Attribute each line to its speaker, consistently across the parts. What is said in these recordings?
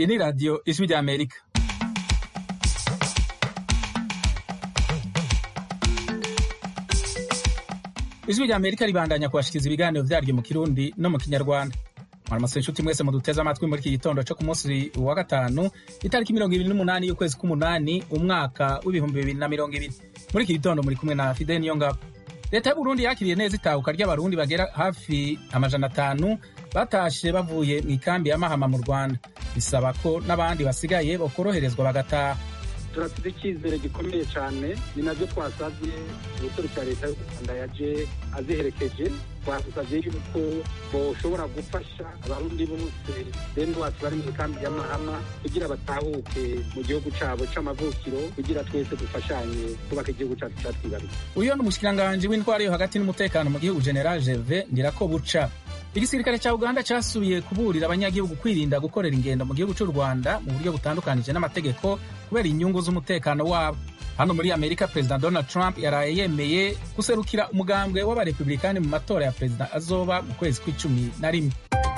Speaker 1: iyi ni radiyo ijwi rya amerika ijwi rya amerika ribandanya kubashikiriza ibiganiro vyaryo mu kirundi no mu kinyarwanda mwaramutse inshuti mwese muduteze amatwi muri iki gitondo co ku munsi wa gatanu itariki mirongo ibiri n'umunani y'ukwezi k'umunani umwaka w'ibihumbi bibiri na mirongo ibiri muri iki gitondo muri kumwe na fide niyongabo leta y'uburundi yakiriye neza itahuka ry'abarundi bagera hafi amajana atanu batashe bavuye mu ikambi ya mahama mu rwanda bisaba ko n'abandi basigaye bakoroherezwa bagataha
Speaker 2: turafite icyizere gikomeye cyane ni nabyo twasabye ubuserukira leta y'u rwanda yaje aziherekeje twasabye yuko boshobora gufasha abarundi bose bene wacu bari mu ikambi ya mahama kugira batahuke mu gihugu cyabo c'amavukiro kugira twese dufashanye kubaka igihugu cyacu cyatwibarutse
Speaker 1: uyu ni umushikiranganji w'intwaro yo hagati n'umutekano mu gihugu general gerve ndirakobuca igisirikare cya uganda cyasubiye kuburira abanyagihugu kwirinda gukorera ingendo mu gihugu cy'u rwanda mu buryo butandukanije n'amategeko kubera inyungu z'umutekano wabo hano muri amerika perezida donald trump yaraye yemeye guserukira umugambwe w'abarepublikani mu matora ya perezida azoba mu kwezi kw'icumi na rimwe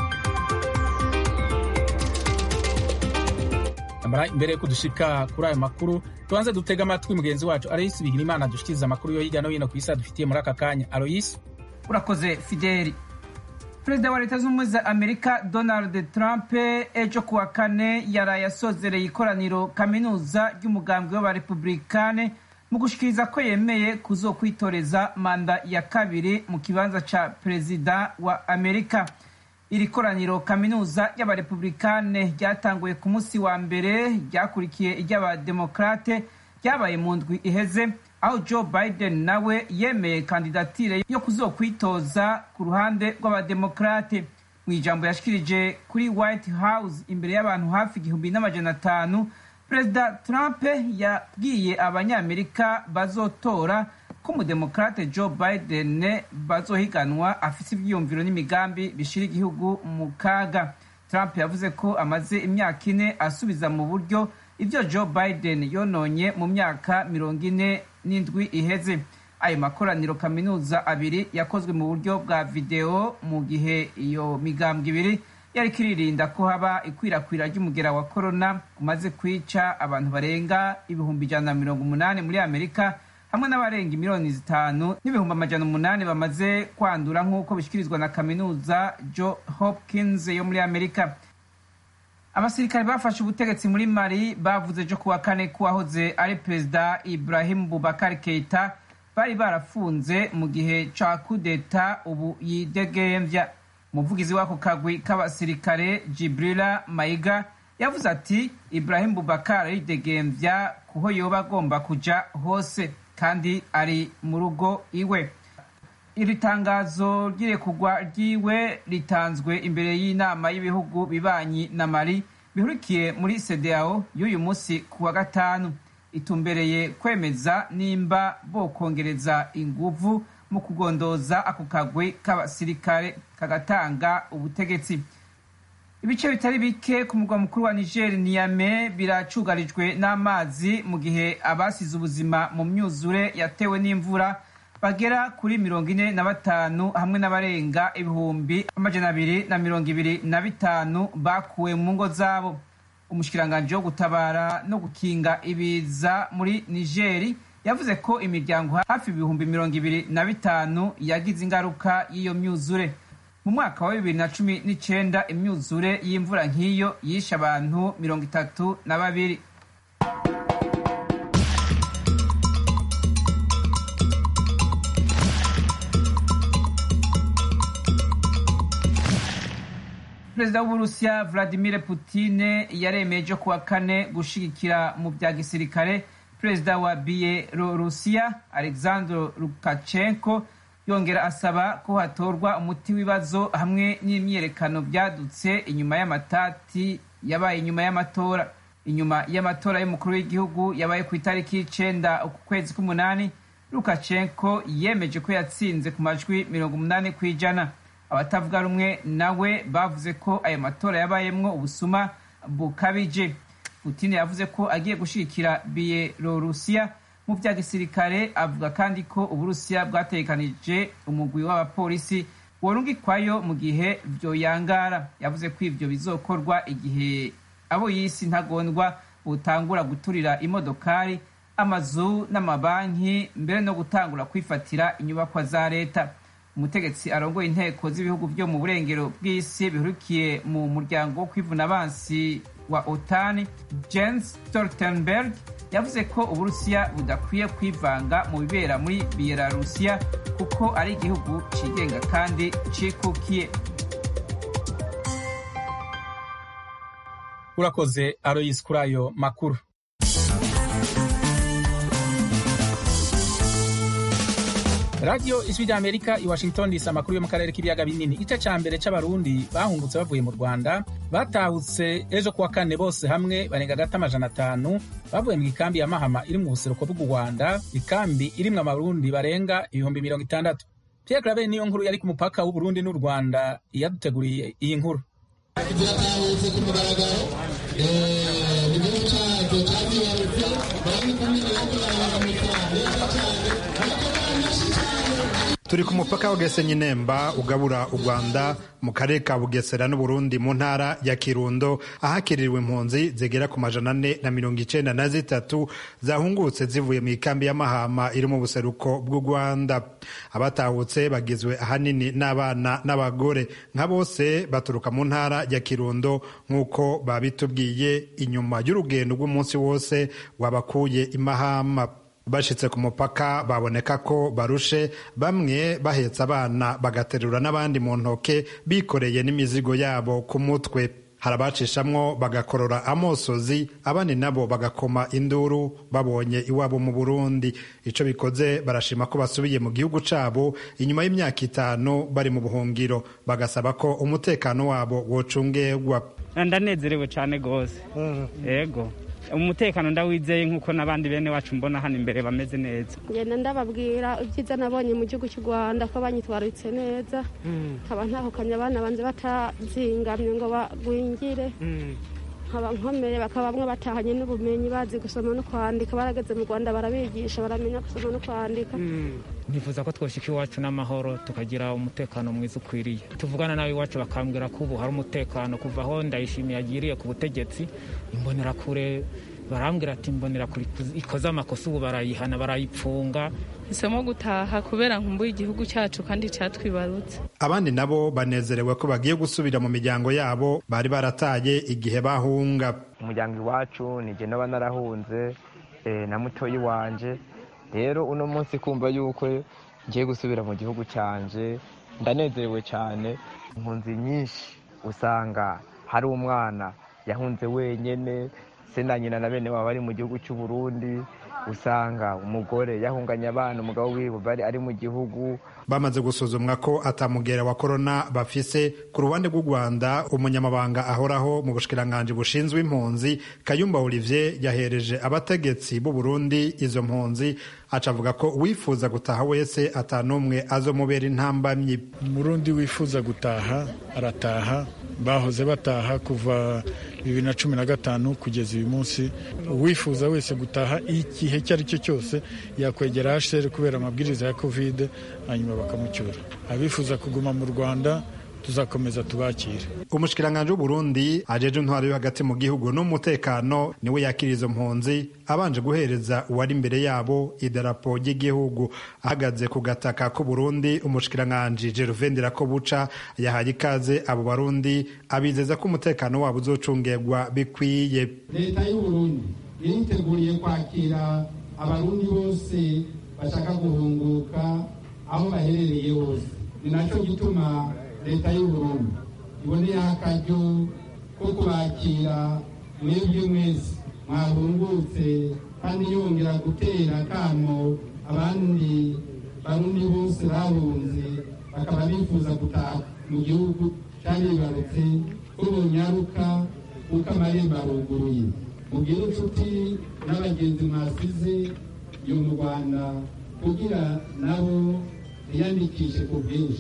Speaker 1: amara imbere yo kudushika kuri ayo makuru tubanze dutega amatwi mugenzi wacu aloyisi bigirimana dushikiriza amakuru yo hirya no hino ku isi adufitiye muri aka kanya aloyisi
Speaker 3: urakoze fideli perezida wa leta z'ubumwe za amerika donald trump ejo kuwa kane yaraye asozereye ikoraniro kaminuza ry'umugambwe w'abarepublikane mu gushikiriza ko yemeye kuzokwitoreza manda ya kabiri mu kibanza ca perezida wa amerika iri koraniro kaminuza y'abarepublikane ryatanguye ku munsi wa mbere ryakurikiye iry'abademokrate ryabaye mu ndwi iheze aho joe biden nawe yemeye kandidatire yo kuzokwitoza ku ruhande rw'abademokrate mu ijambo yashikirije kuri white house imbere y'abantu hafi igihumbi n'amajana atanu perezida trump yabwiye abanyamerika bazotora ko umudemokrate joe biden bazohiganwa afise ivyiyumviro n'imigambi bishira igihugu mu kaga trump yavuze ko amaze imyaka ine asubiza mu buryo ivyo joe biden yononye mu myaka mirongo ine n'indwi iheze ayo makoraniro kaminuza abiri yakozwe mu buryo bwa videwo mu gihe iyo migambwe ibiri yariko iririnda ko haba ikwirakwira ry'umugera wa korona umaze kwica abantu barenga ibihumbi ijana na mirongo umunani muri amerika hamwe n'abarenga miliyoni zitanu n'ibihumbi amajana umunani bamaze kwandura nk'uko bishyikirizwa na kaminuza jo hopkins yo muri amerika abasirikare bafashe ubutegetsi muri mali bavuze ejo kuwa kane ko uwahoze ari perezida ibrahim bubakar keita bari barafunze mu gihe ca kudeta ubu yidegemvya umuvugizi w'ako kagwi k'abasirikare jibrila mayiga yavuze ati ibrahim bubakar yidegemvya kuho yoba agomba kuja hose kandi ari mu rugo iwe iri tangazo ry'irekugwa ryiwe ritanzwe imbere y'inama y'ibihugu bibanyi na mali bihurikiye muri sedao y'uyu munsi ku wa gatanu itumbereye kwemeza nimba bokongereza inguvu mu kugondoza ako kagwi k'abasirikare kagatanga ubutegetsi ibice bitari bike ku murwa mukuru wa niger niyame biracugarijwe n'amazi mu gihe abasize ubuzima mu myuzure yatewe n'imvura bagera kuri mirongo ine na batanu hamwe n'abarenga ibihumbi amajana abiri na mirongo ibiri na bitanu bakuwe mu ngo zabo umushikiranganji wo gutabara no gukinga ibiza muri nigeri yavuze ko imiryango hafi ibihumbi mirongo ibiri na bitanu yagize ingaruka y'iyo myuzure mu mwaka wa bibiri na cumi n'icenda imyuzure y'imvura nk'iyo yishe abantu mirongo itatu na babiri perezida w'uburusiya vladimir putine yaremeje kuwa kane gushigikira mu bya gisirikare perezida wa bielorusiya alexander lukashenko yongera asaba ko hatorwa umuti w'ibibazo hamwe n'imyiyerekano byadutse inyuma y'amatati yabaye inyuma y'amatora inyuma y'amatora y'umukuru w'igihugu yabaye ku itariki y'icenda uku kwezi k'umunani lukashenko yemeje ko yatsinze ku majwi mirongo umunani ku ijana abatavuga rumwe nawe bavuze ko ayo matora yabayemwo ubusuma bukabije putine yavuze ko agiye gushigikira bielorusiya mu vya gisirikare avuga kandi ko uburusiya bwategekanije umugwi w'abapolisi worungikwayo mu gihe vyoyangara yavuze ko ivyo bizokorwa igihe abo y'isi ntagondwa butangura guturira imodokari amazu n'amabanki mbere no gutangura kwifatira inyubakwa za leta umutegetsi arongoye inteko z'ibihugu byo mu burengero bw'isi bihurukiye mu muryango wo kwivuna abansi wa otani jens stoltenberg yavuze ko uburusiya budakwiye kwivanga mu bibera muri belarusiya kuko ari igihugu cigenga kandi cikukiye
Speaker 1: urakoze aroyisi kuri ayo makuru radiyo ijwi rya amerika i washington dc amakuru yo mu karere k'ibiyaga binini igice ca mbere c'abarundi bahungutse bavuye mu rwanda batahutse ejo kuwa kane bose hamwe barenga gata amajana atanu bavuye mu ikambi ya mahama iri mu buseruko bw'u rwanda ikambi irimwo abarundi barenga ibihumbi mirongo itandatu pierre claver niyo nkuru yari ku mupaka w'uburundi n'u rwanda yaduteguriye iyi nkuru
Speaker 4: byatahutse ku mugaragaro igihugu cyacu cyazibarutse bari kumwe n'abamucyane
Speaker 5: turi ku mupaka wa Gasenyi Nemba ugabura u Rwanda mu karere ka Bugesera n'Uburundi mu ntara ya Kirundo ahakiririwe impunzi zigera ku majana ane na mirongo icenda na zitatu zahungutse zivuye mu ikambi ya Mahama iri mu buseruko bw'u Rwanda abatahutse bagizwe ahanini n'abana n'abagore nka bose baturuka mu ntara ya Kirundo nk'uko babitubwiye inyuma y'urugendo rw'umunsi wose wabakuye i Mahama bashitse ku mupaka baboneka ko barushe bamwe bahetse abana bagaterura n'abandi mu ntoke bikoreye n'imizigo yabo ku mutwe hari abacishamwo bagakorora amosozi abandi nabo bagakoma induru babonye iwabo mu burundi ico bikoze barashima ko basubiye mu gihugu cabo inyuma y'imyaka itanu bari mu buhungiro bagasaba ko umutekano wabo wocungerwa
Speaker 6: ndanezerewe cyane rwose yego umutekano ndawizeye nk'uko n'abandi bene wacu mbona hano imbere bameze neza
Speaker 7: ngenda ndababwira ibyiza nabonye mu gihugu cy'u rwanda ko banyitwaritse neza nkaba ntahukanye abana banze batazingamye ngo bagwingire nkaba nkomeye bakaba bamwe batahanye n'ubumenyi bazi gusoma no kwandika barageze mu rwanda barabigisha baramenya gusoma no kwandika
Speaker 6: nifuza ko twoshika iwacu n'amahoro tukagira umutekano mwiza ukwiriye tuvugana nawe iwacu bakambwira ko ubu hari umutekano kuva aho ndayishimiye agiriye ku butegetsi imbonerakure barambwira ati imbonerakure ikoze amakosa ubu barayihana barayipfunga
Speaker 8: hisemo gutaha kubera nkumbuye igihugu cyacu kandi cyatwibarutse
Speaker 5: abandi nabo banezerewe ko bagiye gusubira mu miryango yabo bari barataye igihe bahunga
Speaker 9: umuryango iwacu nijye naba narahunze na mutoyi wanje rero uno munsi kumva yuko ngiye gusubira mu gihugu cyanje ndanezerewe cyane impunzi nyinshi usanga hari umwana yahunze wenyine se na nyina na bene baba bari mu gihugu cy'u Burundi usanga umugore yahunganye abana umugabo wiwe bari ari mu gihugu
Speaker 5: bamaze gusuzumwa ko atamugera wa korona bafise ku ruhande rw'u rwanda umunyamabanga ahoraho mu bushikiranganji bushinzwe impunzi kayumba olivier yahereje abategetsi b'u burundi izo mpunzi aca avuga ko uwifuza gutaha wese atanumwe azomubera intambamyi
Speaker 10: umurundi wifuza gutaha arataha bahoze bataha kuva bibiri na cumi na gatanu kugeza uyu munsi uwifuza wese gutaha igihe icyo ari cyo cyose yakwegera hsr kubera amabwiriza ya kovide hanyuma bakamucyura abifuza kuguma mu rwanda tuzakomeza tubakire
Speaker 5: umushikiranganji w'uburundi ajeje intwaro yo hagati mu gihugu n'umutekano niwe yakira izo mpunzi abanje guhereza uwari imbere yabo idarapo ry'igihugu ahagaze ku gataka k'uburundi umushikiranganji gervain ndirakobuca yahaye ikaze abo barundi abizeza ko umutekano wabo uzocungerwa bikwiye
Speaker 4: leta y'uburundi iriteguriye kwakira abarundi bose bashaka guhunguka aho baherereye hose ni nacyo gituma leta y'uburundi iboneyeho akaryo ko kubakira mwebwe mwese mwahungutse kandi yongera gutera akamo abandi barundi bose bahunze bakaba bifuza gutaha mu gihugu cyaribarutse ko bunyaruka kuko amarembo aruguruye mubwire inshuti n'abagenzi mwasize yo mu rwanda kugira nabo biyandikishe ku bwinshi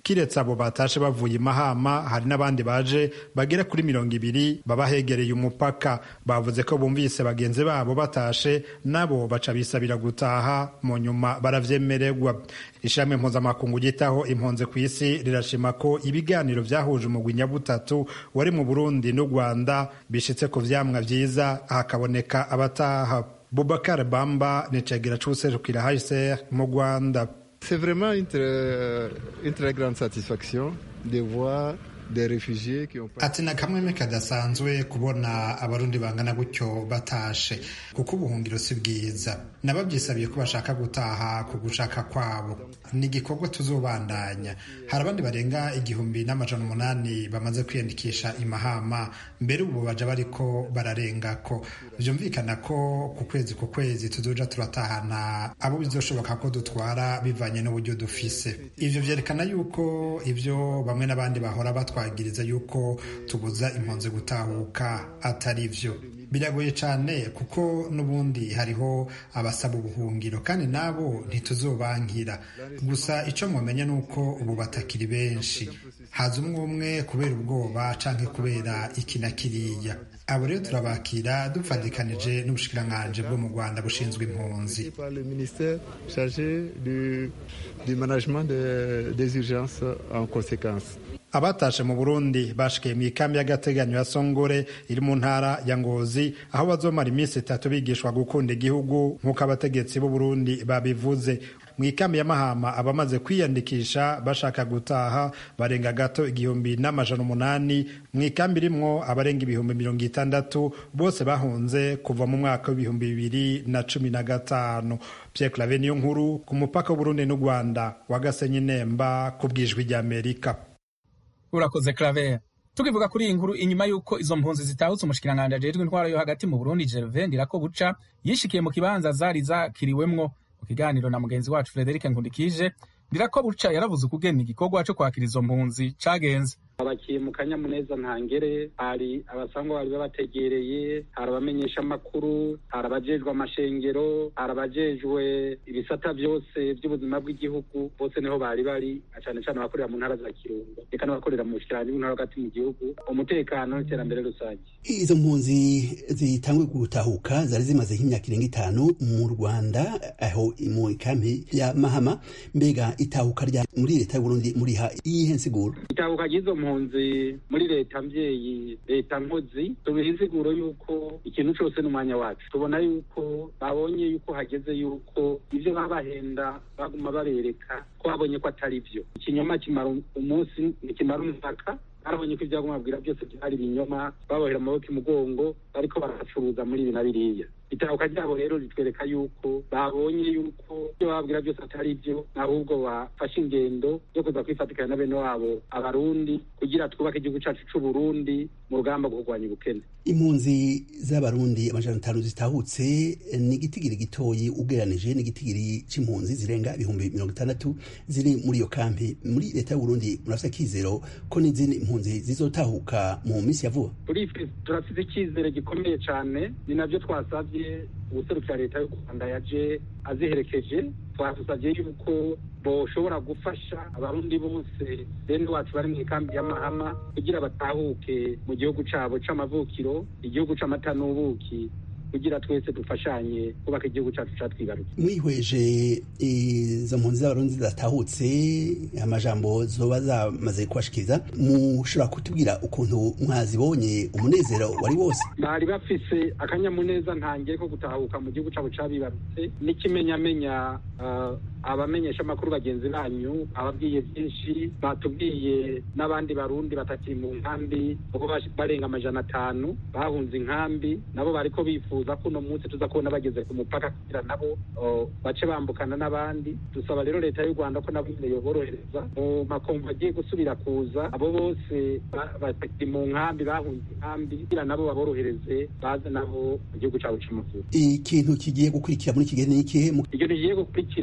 Speaker 5: kiretse abo batashe bavuye imahama hari n'abandi baje bagera kuri mirongo ibiri baba hegereye umupaka bavuze ko bumvise bagenzi babo batashe nabo baca bisabira gutaha mu nyuma baravyemererwa ishami mpuzamakungu ryitaho impunzi ku isi rirashima ko ibiganiro vyahuje umugwi nyabutatu wari mu burundi n'u rwanda bishitse ku vyamwa vyiza hakaboneka abataha bubakar bamba ni cegera c'uwuserukira hcr mu rwanda
Speaker 11: C'est vraiment une très, une très grande satisfaction de voir des réfugiés qui ont
Speaker 5: ati na kamweme kadasanzwe kubona abarundi bangana gutyo batashe kuko ubuhungiro si bwiza nababyisabiye ko bashaka gutaha ku gushaka kwabo ni igikorwa tuzobandanya hari abandi barenga igihumbi n'amajana umunani bamaze kwiyandikisha imahama mbere ubu baja bariko bararengako vyumvikana ko ku kwezi ku kwezi tuzoja turatahana abo bizoshoboka ko dutwara bivanye n'uburyo dufise ivyo vyerekana yuko ivyo bamwe n'abandi bahora batwara twagiriza yuko tubuza impunzi gutahuka atari vyo biragoye cyane kuko n'ubundi hariho abasaba ubuhungiro kandi nabo ntituzobankira gusa icyo mumenya ni uko ubu batakiri benshi haza umwe umwe kubera ubwoba canke kubera iki na kiriya abo rero turabakira dupfadikanije n'ubushikiranganji bwo mu rwanda bushinzwe impunzi
Speaker 11: du management de, des urgences en conséquence
Speaker 5: abatashe mu burundi bashikiye mu ikambi y'agateganyo ya songore iri mu ntara ya ngozi aho bazomara iminsi itatu bigishwa gukunda igihugu nk'uko abategetsi b'u burundi babivuze mu ikambi ya mahama abamaze kwiyandikisha bashaka gutaha barenga gato igihumbi n'amajana umunani mu ikambi irimwo abarenga ibihumbi mirongo itandatu bose bahunze kuva mu mwaka w'ibihumbi bibiri na cumi na gatanu pierre clave niyo nkuru ku mupaka w'uburundi n'u rwanda wa gasenyi nemba ku bwijwi ry'amerika
Speaker 1: urakoze claver tukivuga kuri iyi nkuru inyuma y'uko izo mpunzi zitahutse umushikiranganji ajejwe intwaro yo hagati mu burundi gervain ndirakobuca yishikiye mu kibanza zari zakiriwemwo mu kiganiro na mugenzi wacu frederic nkundikije ndirakobuca yaravuze ukugena igikorwa co kwakira izo mpunzi cagenze
Speaker 2: abakiye mu kanyamuneza ntangere hari abasangwa bari babategereye hari abamenyesha amakuru hari abajejwe amashengero hari abajejwe ibisata byose by'ubuzima bw'igihugu bose niho bari bari cyane cyane abakorera mu ntara za kirundo reka n'abakorera mu bushikiranganji bw'intara hagati mu gihugu umutekano n'iterambere rusange
Speaker 12: izo mpunzi zitangwe gutahuka zari zimaze nk'imyaka irenga itanu mu rwanda aho mu ikambi ya mahama mbega itahuka rya muri leta y'uburundi muriha iyihe nsiguro
Speaker 2: itahuka ry'izo mpunzi muri leta mbyeyi leta nkozi tubiha insiguro y'uko ikintu cyose n'umwanya wacu tubona yuko babonye yuko hageze yuko ibyo babahenda baguma babereka ko babonye ko atari byo ikinyoma kimara umunsi ntikimara umwaka barabonye ko ibyaguma babwira byose byari ibinyoma babohera amaboko imugongo bariko baracuruza muri ibi na biriya itahuka ryabo rero ritwereka yuko babonye yuko ibyo bababwira byose atari byo ahubwo bafashe ingendo yo kuza kwifatikanya na bene wabo abarundi kugira twubake igihugu cyacu c'uburundi mu rugamba rwo kurwanya ubukene
Speaker 12: impunzi z'abarundi amajana atanu zitahutse ni igitigiri gitoyi ugereranije n'igitigiri c'impunzi zirenga ibihumbi mirongo itandatu ziri muri iyo kampi muri leta y'uburundi murafite akizero ko n'izindi impunzi zizotahuka mu minsi ya vuba
Speaker 2: turafite icyizere gikomeye cyane ni nabyo twasabye ubuserukira leta y'u rwanda yaje aziherekeje twasabye yuko boshobora gufasha abarundi bose bene wacu bari mu ikambi y'amahama kugira batahuke mu gihugu cyabo c'amavukiro igihugu c'amata n'ubuki kugira twese dufashanye kubaka igihugu cyacu catwibarutse
Speaker 12: mwihweje izo mpunzi z'abarundi zidatahutse amajambo zoba zamaze kubashikiriza mushobora kutubwira ukuntu mwazibonye umunezero wari wose
Speaker 2: bari bafise akanyamuneza ntangiye ko gutahuka mu gihugu cabo cabibarutse n'ikimenyamenya uh, abamenyesha amakuru bagenzi banyu ababwiye byinshi batubwiye n'abandi barundi batakiri mu nkambi kuko barenga amajana atanu bahunze inkambi nabo bariko bifuza ko uno munsi tuza kubona bageze ku mupaka kugira nabo bace bambukana n'abandi dusaba rero leta y'u rwanda ko nabo nyine yoborohereza mu makomvu agiye gusubira kuza abo bose batakiri mu nkambi bahunze inkambi kugira nabo baborohereze baze nabo mu gihugu cyabo c'amavuko
Speaker 12: ikintu kigiye gukurikira muri kigali ni ikihe
Speaker 2: ikintu kigiye gukurikira tuba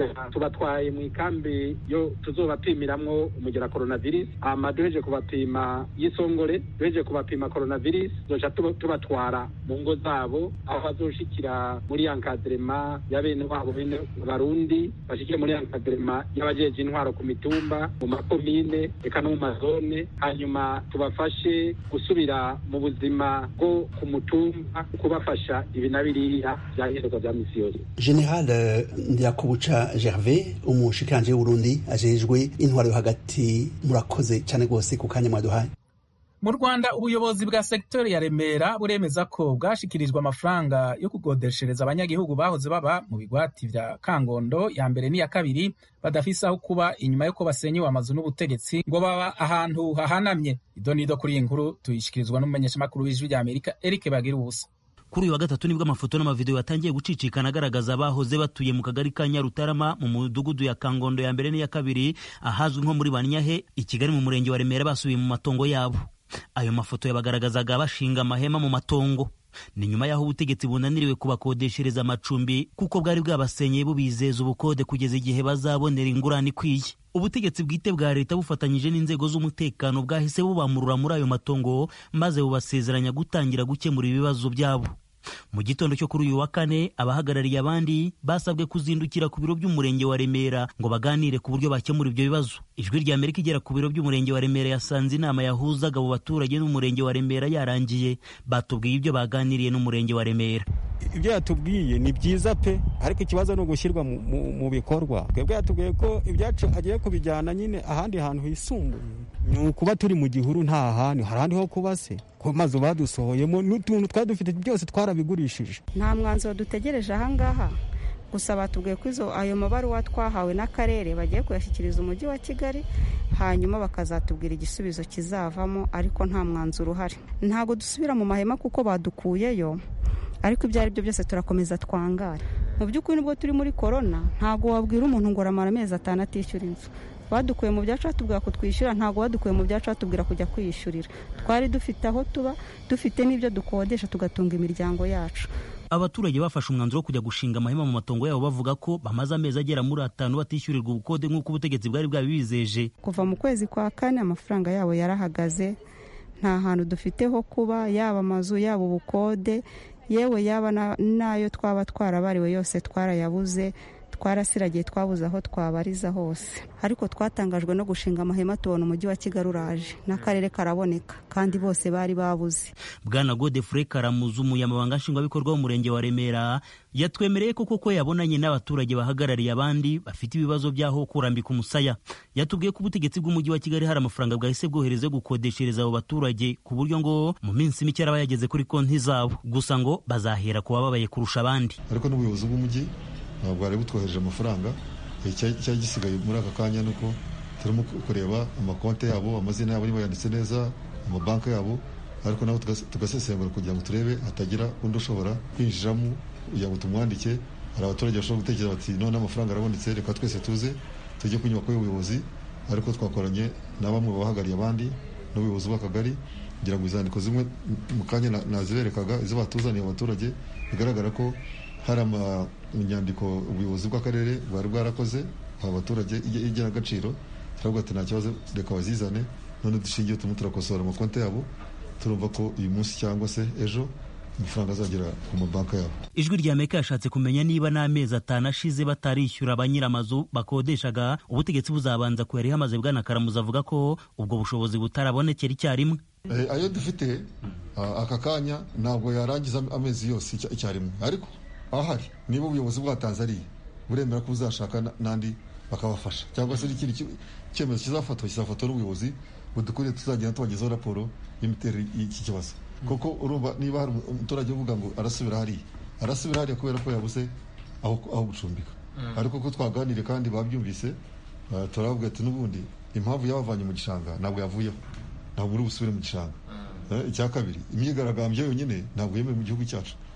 Speaker 2: tubatwaye mu ikambi yo tuzobapimiramwo umugera coronavirus hama duheje kubapima y'isongore duheje kubapima coronavirus tuzoca tubatwara mu ngo zabo aho bazoshikira muri yankadrema ya bene wabo bene barundi bashikire muri yankadrema y'abajeje intwaro ku mitumba mu makomine eka no mu mazone hanyuma tubafashe gusubira mu buzima bwo ku mutumba kubafasha ibi na biriya vyankenerwa vya misi yose
Speaker 12: general ndirakubuca gervais umushikiranje w'uburundi ajejwe intwaro yo hagati murakoze cyane rwose ku kanya mwaduhaye
Speaker 1: mu rwanda ubuyobozi bwa sekiteri ya remera buremeza ko bwashikirijwe amafaranga yo kugodeshereza abanyagihugu bahoze baba mu bigwati vya kangondo ya mbere n'iya kabiri badafise aho kuba inyuma y'uko basenyewe amazu n'ubutegetsi ngo baba ahantu hahanamye idonido kuri iyi nkuru tuyishikirizwa n'umumenyeshamakuru w'ijwi rya amerika eric bagira ubusa
Speaker 13: kuri uyu wa gatatu nibwo amafoto n'amavideo yatangiye gucicikana agaragaza abahoze batuye mu kagari ka nyarutarama mu mudugudu ya kangondo ya mbere n'iya kabiri ahazwi nko muri banyahe i kigali mu murenge wa remera basubiye mu matongo yabo ayo mafoto yabagaragazaga bashinga amahema mu matongo ni nyuma y'aho ubutegetsi bunaniriwe kubakodeshereza amacumbi kuko bwari bwabasenyeye bubizeza ubukode kugeza igihe bazabonera ingurane ikwiye ubutegetsi bwite bwa leta bufatanyije n'inzego z'umutekano bwahise bubamurura muri ayo matongo maze bubasezeranya gutangira gukemura ibibazo byabo mu gitondo cyo kuri uyu wa kane abahagarariye abandi basabwe kuzindukira ku biro by'umurenge wa remera ngo baganire ku buryo bakemura ibyo bibazo ijwi rya amerika igera ku biro by'umurenge wa remera yasanze inama yahuzaga abo baturage n'umurenge wa remera yarangiye batubwiye ibyo baganiriye n'umurenge wa remera
Speaker 14: ibyo yatubwiye ni byiza pe ariko ikibazo ni ugushyirwa mu bikorwa twebwe yatubwiye ko ibyacu agiye kubijyana nyine ahandi hantu hisumbuye ni ukuba turi mu gihuru nta hantu hari ahandi ho kuba se ko mazu badusohoyemo n'utuntu twari dufite byose twarabigurishije
Speaker 15: nta mwanzuro dutegereje ahangaha gusa batubwiye ko izo ayo mabaruwa twahawe n'akarere bagiye kuyashyikiriza umujyi wa kigali hanyuma bakazatubwira igisubizo kizavamo ariko nta mwanzuro uhari ntabwo dusubira mu mahema kuko badukuyeyo ariko ibyo ari byo byose turakomeza twangare mu by'ukuri nubwo turi muri korona ntabwo wabwira umuntu ngo uramara amezi atanu atishyura inzu badukuye mu byacu batubwira ko twishyura ntabwo badukuye mu byacu batubwira kujya kwiyishyurira twari dufite aho tuba dufite n'ibyo dukodesha tugatunga imiryango yacu
Speaker 13: abaturage bafashe umwanzuro wo kujya gushinga amahema mu matongo yabo bavuga ko bamaze amezi agera muri atanu batishyurirwa ubukode nk'uko ubutegetsi bwari bwabibizeje
Speaker 15: kuva mu kwezi kwa kane amafaranga yabo yarahagaze nta hantu dufite ho kuba yaba amazu yaba ubukode yewe yaba n'ayo twaba twarabariwe yose twarayabuze twarasiragiye twabuze aho twabariza hose ariko twatangajwe no gushinga amahema tubona umujyi wa kigali uraje n'akarere karaboneka kandi bose bari babuze
Speaker 13: bwana godefure karamuzu umunyamabanga nshingwabikorwa w'umurenge wa remera yatwemereye ko koko yabonanye n'abaturage bahagarariye abandi bafite ibibazo by'aho kurambika umusaya yatubwiye ko ubutegetsi bw'umujyi wa kigali hari amafaranga bwahise bwohereza yo gukodeshereza abo baturage ku buryo ngo mu minsi mike araba yageze kuri konti zabo gusa ngo bazahera ku bababaye kurusha abandi
Speaker 16: ariko n'ubuyobozi bw'umujyi ntabwo bwari butwohereje amafaranga cyari gisigaye muri aka kanya ni uko turimo kureba amakonti yabo amazina yabo niba yanditse neza amabanki yabo ariko nabo tugasesengura kugira ngo turebe hatagira undi ushobora kwinjiramo kugira ngo tumwandike hari abaturage bashobora gutekereza bati none amafaranga arabonetse reka twese tuze tujye ku nyubako y'ubuyobozi ariko twakoranye na bamwe bahagarariye abandi n'ubuyobozi bw'akagari kugira ngo izandiko zimwe mu kanya naziberekaga izo batuzaniye abaturage bigaragara ko hari inyandiko ubuyobozi bw'akarere bwari bwarakoze abaturage igenagaciro turavuga ati nta kibazo reka bazizane none dushingiye turimo turakosora amakonti yabo turumva ko uyu munsi cyangwa se ejo amafaranga azagera ku mabanki yabo
Speaker 13: ijwi rya amerika yashatse kumenya niba n'amezi atanu ashize batarishyura ba nyir'amazu bakodeshaga ubutegetsi buzabanza kuyariha amaze bwana karamuza avuga ko ubwo bushobozi butarabonekera icyarimwe
Speaker 16: ayo dufite aka kanya ntabwo yarangiza amezi yose icyarimwe ariko ahari niba ubuyobozi bwatanze ariya buremera ko buzashaka n'andi bakabafasha cyangwa se n'ikindi cyemezo kizafatwa kizafatwa n'ubuyobozi budukuriye tuzagenda tubagezaho raporo y'imiterere y'iki kibazo kuko urumva niba hari umuturage uvuga ngo arasubira hariya arasubira hariya kubera ko yabuze aho gucumbika ariko ko twaganiriye kandi babyumvise turavuga ati n'ubundi impamvu yabavanye mu gishanga ntabwo yavuyeho ntabwo uri busubire mu gishanga icya kabiri imyigaragambyo yonyine ntabwo yemewe mu gihugu cyacu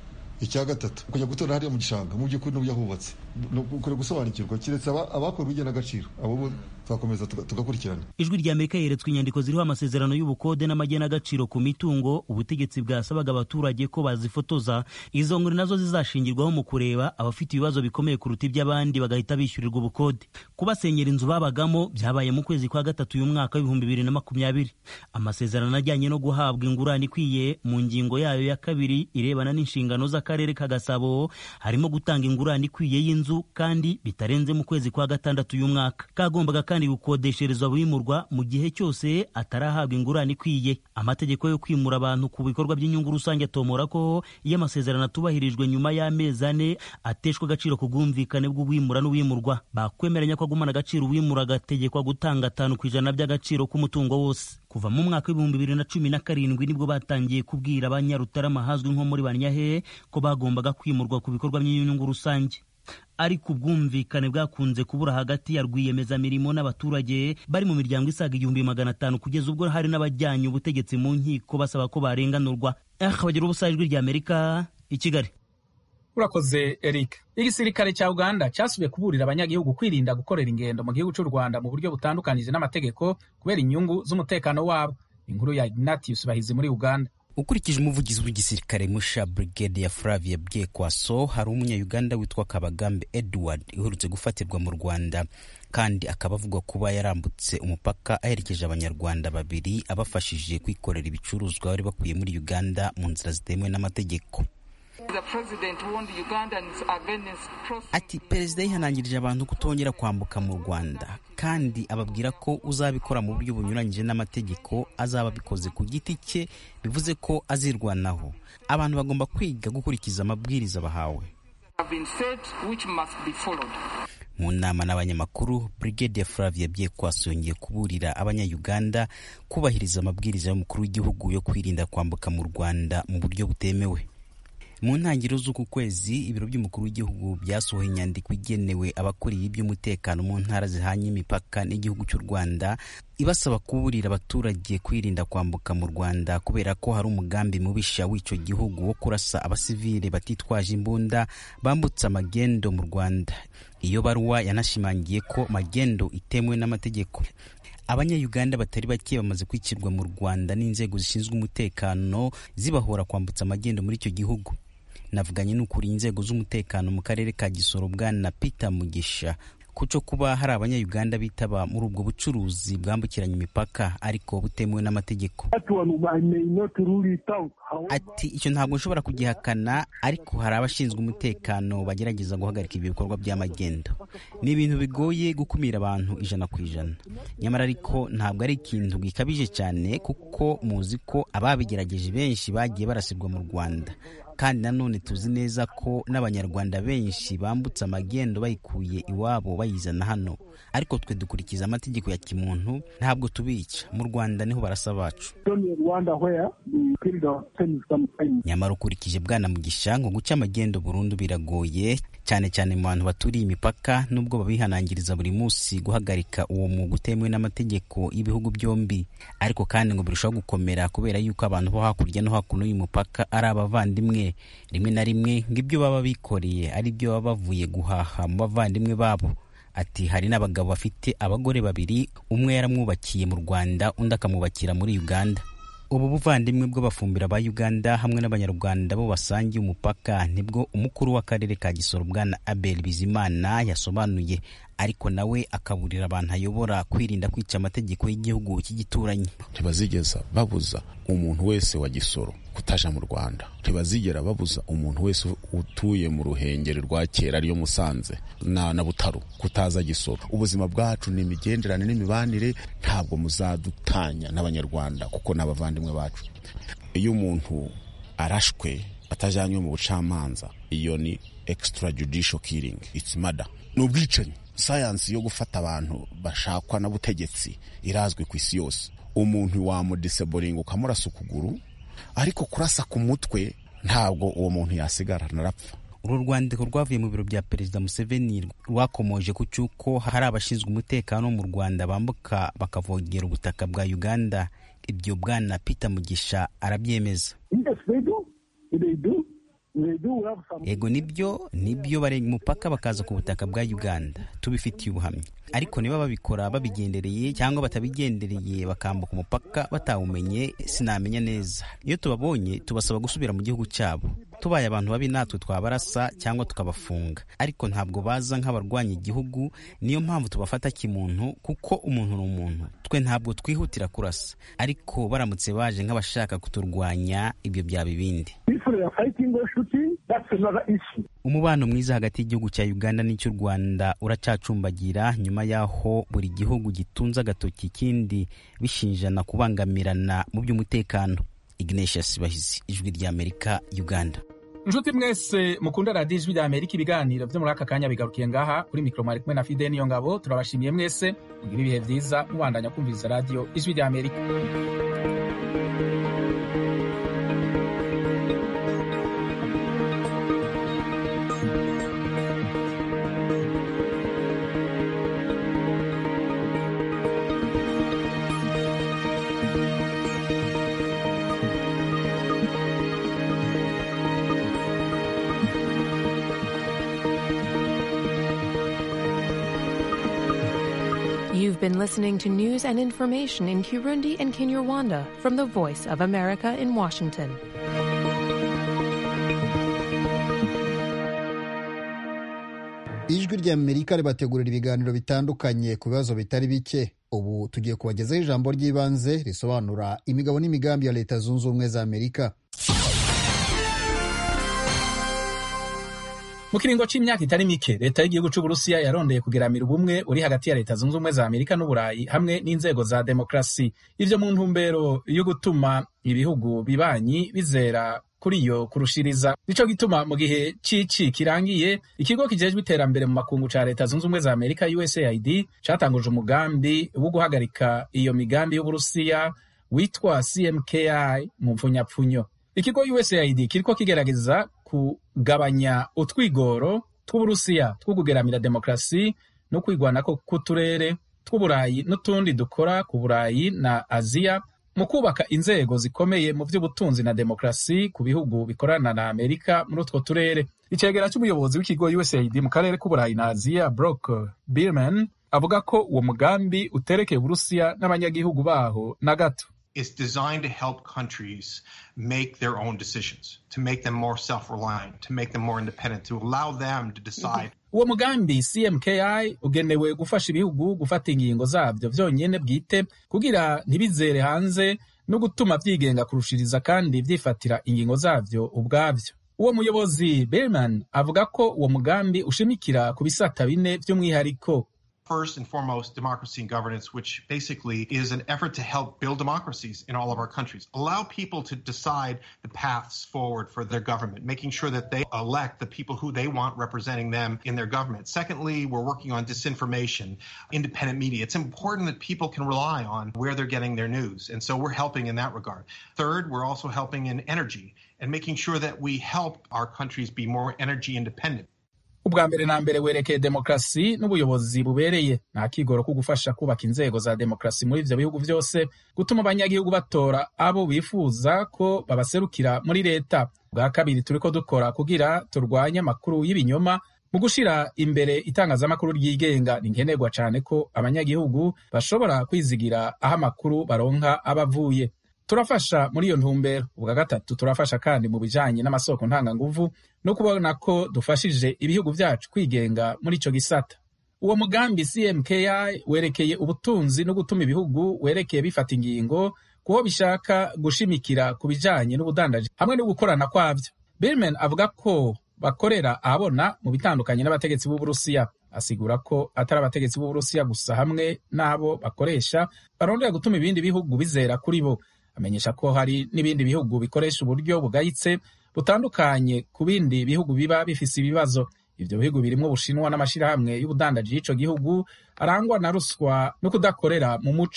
Speaker 16: icya gatatu kujya gutora hariya mu gishanga mu by'ukuri n'uburyo hubatse ukwiye gusobanukirwa keretse abakora ubugenagaciro abo bo twakomeza tugakurikirana
Speaker 13: ijwi rya amerika yeretswe inyandiko ziriho amasezerano y'ubukode n'amagenagaciro ku mitungo ubutegetsi bwasabaga abaturage ko bazifotoza izo nkuru nazo zizashingirwaho mu kureba abafite ibibazo bikomeye kuruta iby'abandi bagahita bishyurirwa ubukode kubasenyera inzu babagamo byabaye mu kwezi kwa gatatu uyu mwaka w'ibihumbi bibiri na makumyabiri amasezerano ajyanye no guhabwa ingurane ikwiye mu ngingo yayo ya kabiri irebana n'inshingano z'akarere ka gasabo harimo gutanga ingurane ikwiye y'inzu kandi bitarenze mu kwezi kwa gatandatu uyu mwaka kagombaga kandi gukodesherezwa abimurwa mu gihe cyose atarahabwa ingurane ikwiye amategeko yo kwimura abantu ku bikorwa by'inyungu rusange atomora ko iyo amasezerano atubahirijwe nyuma y'amezi ane ateshwa agaciro ku bwumvikane bw'uwimura n'uwimurwa bakwemeranya ko agumana agaciro uwimura agategekwa gutanga atanu ku ijana by'agaciro k'umutungo wose kuva mu mwaka w'ibihumbi bibiri na cumi na karindwi nibwo batangiye kubwira abanyarutarama hazwi nko muri banyahe ko bagombaga kwimurwa ku bikorwa by'inyungu rusange ariko ubwumvikane bwakunze kubura hagati ya rwiyemezamirimo n'abaturage bari mu miryango isaga igihumbi magana atanu kugeza ubwo hari n'abajyanye ubutegetsi mu nkiko basaba ko barenganurwa bagira ubusa ijwi rya amerika i kigali
Speaker 1: urakoze eric igisirikare cya uganda cyasubiye kuburira abanyagihugu kwirinda gukorera ingendo mu gihugu cy'u rwanda mu buryo butandukanije n'amategeko kubera inyungu z'umutekano wabo inkuru ya ignatius bahizi muri uganda
Speaker 17: ukurikije umuvugizi w'igisirikare musha brigade ya flavia byekwaso hari umunyayuganda witwa kabagambe edward uherutse gufatirwa mu rwanda kandi akaba avugwa kuba yarambutse umupaka aherekeje abanyarwanda babiri abafashije kwikorera ibicuruzwa bari bakuye muri uganda mu nzira zitemewe n'amategeko ati perezida yihanangirije abantu kutongera kwambuka mu rwanda kandi ababwira ko uzabikora mu buryo bunyuranyije n'amategeko azaba abikoze ku giti cye bivuze ko azirwanaho abantu bagomba kwiga gukurikiza amabwiriza bahawe mu nama n'abanyamakuru brigade ya flavia byekwaso yongeye kuburira abanyayuganda kubahiriza amabwiriza y'umukuru w'igihugu yo kwirinda kwambuka mu rwanda mu buryo butemewe mu ntangiriro z'uku kwezi ibiro by'umukuru w'igihugu byasohoye inyandiko igenewe abakuriye iby'umutekano mu ntara zihanye imipaka n'igihugu cy'u rwanda ibasaba kuburira abaturage kwirinda kwambuka mu rwanda kubera ko hari umugambi mubisha w'icyo gihugu wo kurasa abasivile batitwaje imbunda bambutse amagendo mu rwanda iyo baruwa yanashimangiye ko magendo itemewe n'amategeko abanyayuganda batari bake bamaze kwicirwa mu rwanda n'inzego zishinzwe umutekano zibahora kwambutsa amagendo muri icyo gihugu navuganye n'ukuriye inzego z'umutekano mu karere ka gisoro bwana peter mugisha kuco kuba hari abanyayuganda bitaba muri ubwo bucuruzi bwambukiranya imipaka ariko butemewe n'amategeko ati icyo ntabwo nshobora kugihakana ariko hari abashinzwe umutekano bagerageza guhagarika ibi bikorwa by'amagendo ni ibintu bigoye gukumira abantu ijana ku ijana nyamara ariko ntabwo ari ikintu gikabije cyane kuko muzi ko ababigerageje benshi bagiye barasirwa mu rwanda kandi nanone tuzi neza ko n'abanyarwanda benshi bambutse amagendo bayikuye iwabo bayizana hano ariko twe dukurikiza amategeko ya kimuntu ntabwo tubica mu rwanda niho barasa bacu nyamara ukurikije bwana mugisha ngo guca amagendo burundu biragoye cyane cyane mu bantu baturiye imipaka nubwo babihanangiriza buri munsi guhagarika uwo mwuga utemewe n'amategeko y'ibihugu byombi ariko kandi ngo birushaho gukomera kubera yuko abantu bo hakurya no hakuno y'umupaka ari abavandimwe rimwe na rimwe ngo ibyo baba bikoreye ari byo baba bavuye guhaha mu bavandimwe babo ati hari n'abagabo bafite abagore babiri umwe yaramwubakiye mu rwanda undi akamwubakira muri uganda ubu buvandimwe bw'abafumbira ba uganda hamwe n'abanyarwanda bo basangiye umupaka nibwo umukuru w'akarere ka gisoro bwana abel bizimana yasobanuye ariko nawe akaburira abantu ayobora kwirinda kwica amategeko y'igihugu cy'igituranyi
Speaker 18: ntibazigeza babuza umuntu wese wa gisoro kutaja mu rwanda ntibazigera babuza umuntu wese utuye mu ruhengeri rwa kera ariyo musanze na, na butaro kutaza gisoro ubuzima bwacu ni imigenderane n'imibanire ntabwo muzadutanya n'abanyarwanda kuko ni abavandimwe bacu iyo umuntu arashwe atajanywe mu bucamanza iyo ni extrajudicial killing it's murder ni ubwicanyi sayansi yo gufata abantu bashakwa n'ubutegetsi irazwi ku isi yose umuntu wamudiseboringa ukamurasa ukuguru ariko kurasa ku mutwe ntabwo uwo muntu yasigara narapfa
Speaker 17: uru rwandiko rwavuye mu biro bya perezida museveni rwakomoje ku cy'uko hari abashinzwe umutekano mu rwanda bambuka bakavogera ubutaka bwa uganda ibyo bwana peter mugisha arabyemeza ego nibyo nibyo barenga umupaka bakaza ku butaka bwa uganda tubifitiye ubuhamya ariko niba babikora babigendereye cyangwa batabigendereye bakambuka umupaka batawumenye sinamenya neza iyo tubabonye tubasaba gusubira mu gihugu cyabo tubaye abantu babi natwe twabarasa cyangwa tukabafunga ariko ntabwo baza nk'abarwanya igihugu niyo mpamvu tubafata kimuntu kuko umuntu ni umuntu twe ntabwo twihutira kurasa ariko baramutse baje nk'abashaka kuturwanya ibyo byaba ibindi umubano mwiza hagati y'igihugu cya uganda n'icy'u rwanda uracacumbagira nyuma y'aho buri gihugu gitunze agatoki ikindi bishinjana kubangamirana mu by'umutekano ignatius bahizi ijwi ry'amerika uganda
Speaker 1: inshuti mwese mukunda radiyo ijwi rya amerika ibiganiro byo muri aka kanya bigarukiye ngaha kuri mikoro mwari kumwe na fide niyo ngabo turabashimiye mwese mugira ibihe byiza mubandanya kumviriza radiyo ijwi rya amerika
Speaker 19: You've been listening to news and information in Kirundi and Kinyarwanda from the Voice of America in Washington.
Speaker 20: ijwi ry'amerika ribategurira ibiganiro bitandukanye ku bibazo bitari bike ubu tugiye kubagezaho ijambo ry'ibanze risobanura imigabo n'imigambi ya leta zunze ubumwe za amerika
Speaker 1: mu kiringo c'imyaka itari mike leta y'igihugu c'uburusiya yarondeye kugeramira ubumwe uri hagati ya leta zunze ubumwe za amerika n'uburayi hamwe n'inzego za demokarasi ivyo mu ntumbero yo gutuma ibihugu bibanyi bizera kuri iyo kurushiriza nico gituma mu gihe cici kirangiye ikigo kijejwe iterambere mu makungu ca leta zunze ubumwe za amerika usaid catanguje umugambi wo guhagarika iyo migambi y'uburusiya witwa cmki mu mpfunyapfunyo ikigo usaid kiriko kigerageza kugabanya utwigoro tw'uburusiya two kugeramira demokarasi no kwigwanako k'uturere tw'uburayi n'utundi dukora ku burayi na aziya mu kubaka inzego zikomeye mu by'ubutunzi na demokarasi ku bihugu bikorana na amerika muri utwo turere icegera cy'umuyobozi w'ikigo usaid mu karere k'uburayi na aziya brock birman avuga ko uwo mugambi uterekeye uburusiya n'abanyagihugu baho na gato
Speaker 21: is designed to help countries make their own decisions, to make them more self-reliant, to make them more independent, to allow them to decide.
Speaker 1: uwo mugambi cmki ugenewe gufasha ibihugu gufata ingingo zabyo vyonyene bwite kugira ntibizere hanze no gutuma vyigenga kurushiriza kandi vyifatira ingingo zavyo ubwavyo uwo muyobozi berman avuga ko uwo mugambi ushimikira ku bisata bine vy'umwihariko
Speaker 21: First and foremost, democracy and governance, which basically is an effort to help build democracies in all of our countries. Allow people to decide the paths forward for their government, making sure that they elect the people who they want representing them in their government. Secondly, we're working on disinformation, independent media. It's important that people can rely on where they're getting their news. And so we're helping in that regard. Third, we're also helping in energy and making sure that we help our countries be more energy independent.
Speaker 1: ubwa mbere na mbere werekeye demokarasi n'ubuyobozi bubereye nta kigoro ko gufasha kubaka inzego za demokarasi muri ivyo bihugu vyose gutuma abanyagihugu batora abo bifuza ko babaserukira muri leta bwa kabiri turiko dukora kugira turwanye amakuru y'ibinyoma mu gushira imbere itangazamakuru ryigenga ni nkenerwa cane ko abanyagihugu bashobora kwizigira aho amakuru baronka abavuye turafasha muri iyo ntumbero ubwa gatatu turafasha kandi mu bijanye n'amasoko ntanganguvu no kubona ko dufashije ibihugu vyacu kwigenga muri ico gisata uwo mugambi cmki werekeye ubutunzi no gutuma ibihugu werekeye bifata ingingo kuho bishaka gushimikira ku bijanye n'ubudandaji hamwe no gukorana kwavyo birman avuga ko bakorera ahabona mu bitandukanye n'abategetsi b'uburusiya asigura ko atari abategetsi b'uburusiya gusa hamwe n'abo bakoresha barondera gutuma ibindi bihugu bizera kuri bo amenyesha ko hari n'ibindi bihugu bikoresha uburyo bugayitse butandukanye ku bindi bihugu biba bifise ibibazo ivyo bihugu birimwo ubushinwa n'amashirahamwe y'ubudandaji y'ico gihugu arangwa na ruswa no kudakorera mu muco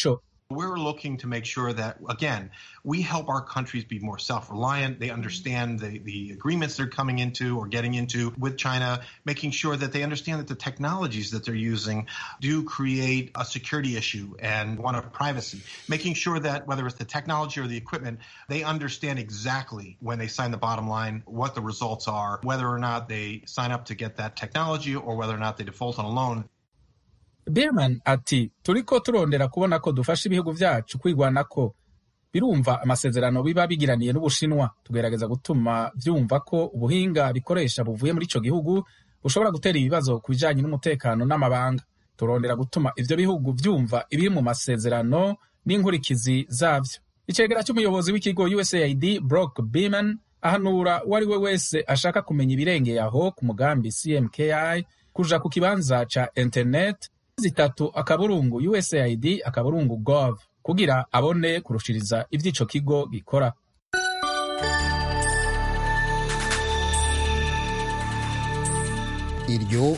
Speaker 21: We're looking to make sure that, again, we help our countries be more self reliant. They understand the, the agreements they're coming into or getting into with China, making sure that they understand that the technologies that they're using do create a security issue and one of privacy. Making sure that whether it's the technology or the equipment, they understand exactly when they sign the bottom line what the results are, whether or not they sign up to get that technology or whether or not they default on a loan.
Speaker 1: Beerman ati turiko turondera kubona ko dufasha ibihugu vyacu kwigwanako birumva amasezerano biba bigiraniye n'Ubushinwa tugerageza gutuma vyumva ko ubuhinga bikoresha buvuye muri ico gihugu bushobora gutera ibibazo ku bijanye n'umutekano n'amabanga turondera gutuma ivyo bihugu vyumva ibiri mu masezerano n'inkurikizi zavyo icegera c'umuyobozi w'ikigo USAID Brock Beeman ahanura uwo ari we wese ashaka kumenya ibirengeye aho ku mugambi CMKI kuja ku kibanza ca internet zitatu akaburungu usaid akaburungu gov kugira abone kurushiriza ivy'ico kigo gikora
Speaker 20: iryo